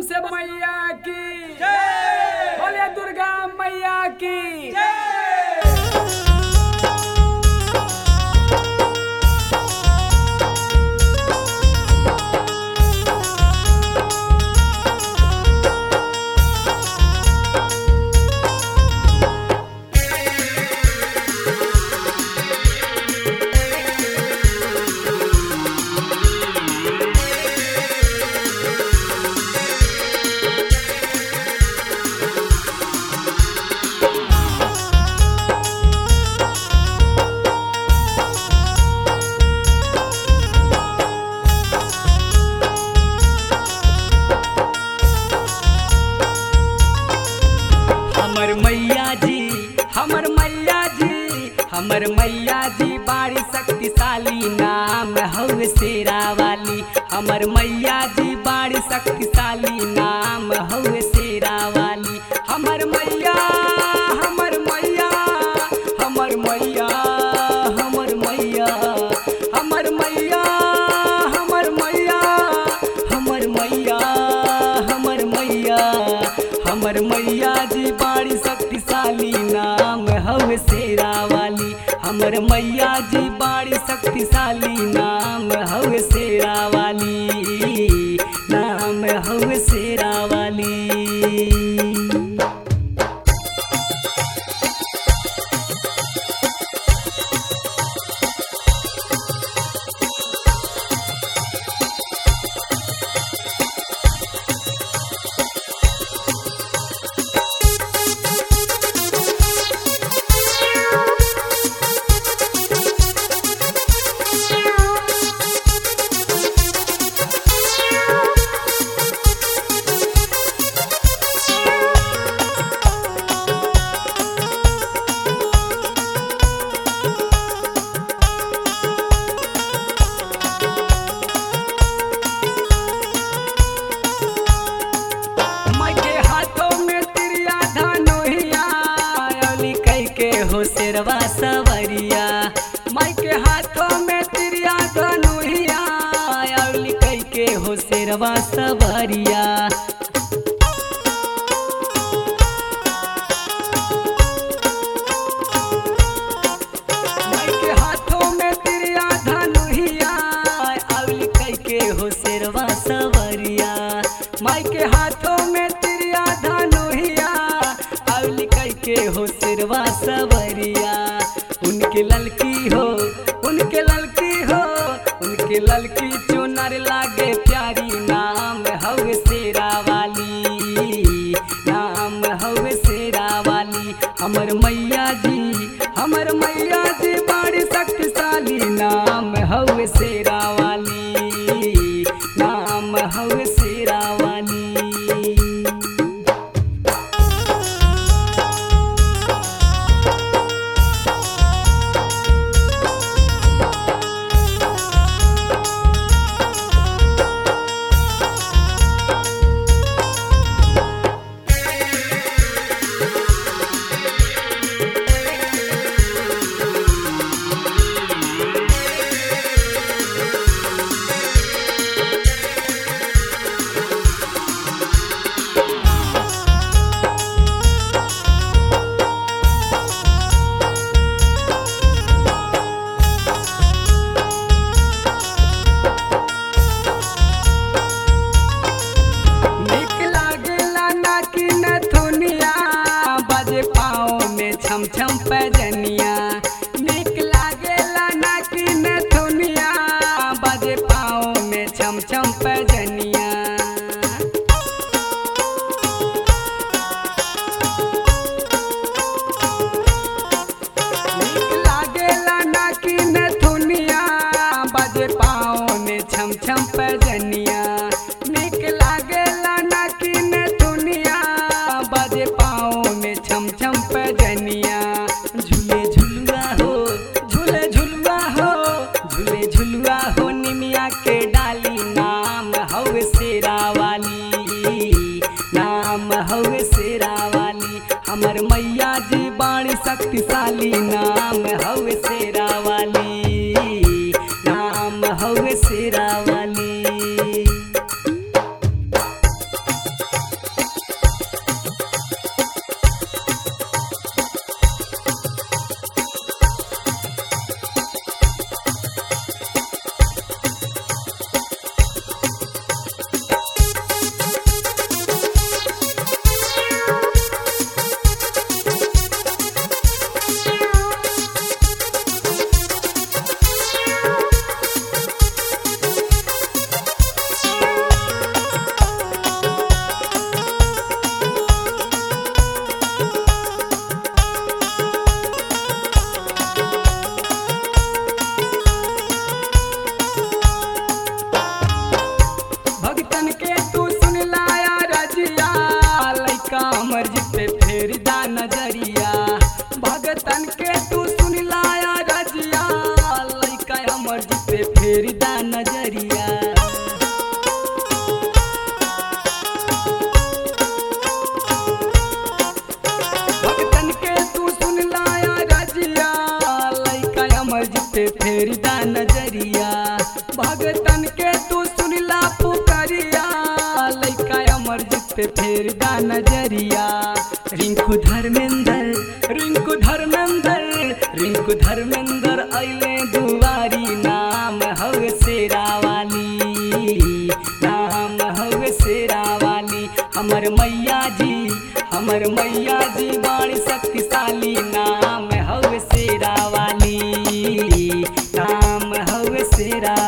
से मैया की बोले दुर्गा मैया की हमर मैया जी हमर मैया जी हमर मैया जी बाड़ी शक्तिशाली नाम हवे शेरा वाली हमर मैया जी बाड़ी शक्तिशाली नाम हवे शेरा वाली हमर मैया हमर मैया हमर मैया हमर मैया हमर मैया हमर मैया हमर मैया हमर मैया हमर मैया जी बाड़ी शक्तिशाली नाम हवे शेरा वाली हमर मैया जी बाड़ी शक्तिशाली नाम हवे शेरा वाली नाम हवे शेरा वाली माई के हाथों में तिरिया धनुहिया अली कई के हो शेरवा सवरिया माई के हाथों में तिरिया धनुहिया अली कई के हो शेरवा सवरिया माई के हाथों में तिरिया धनुहिया अली कई के हो शेरवा सवरिया माई के हाथों में तिरिया धनुहिया अली कई के हो शेरवा सवरिया उनके ललकी हो उनके ललकी हो उनके ललकी चुनर लागे प्यारी नाम हवे शेरा वाली नाम हवे शेरा वाली हमर मैया जी हमर मैया जी बड़ी शक्तिशाली नाम हवे शेरा वाली नाम हवे शेरा वाली नीक लागेला ना कि नथुनिया बजे पाँव में छम छम पैजनिया नीक लागेला ना कि नथुनिया बजे पाँव में छम छम पैजनिया नीक लागेला ना कि नथुनिया बजे पाँव में छम छम पैजनिया नीक लागेला ना कि नथुनिया बजे पाँव में छम छम पैजनिया झूल पे फेर दा नजरिया भगतन के तू सुनला पुकरिया लइका अमरजीत पे फेर दा नजरिया रिंकू धर्मेंद्र रिंकू धर्मेंद्र रिंकू धर्मेंद्र अइले दुआरी नाम हव शेरा वाली नाम हव शेरा वाली हमर मैया जी हमर मैया जी बाणी शक्तिशाली नाम हव शेरा वाली नाम हव शेरा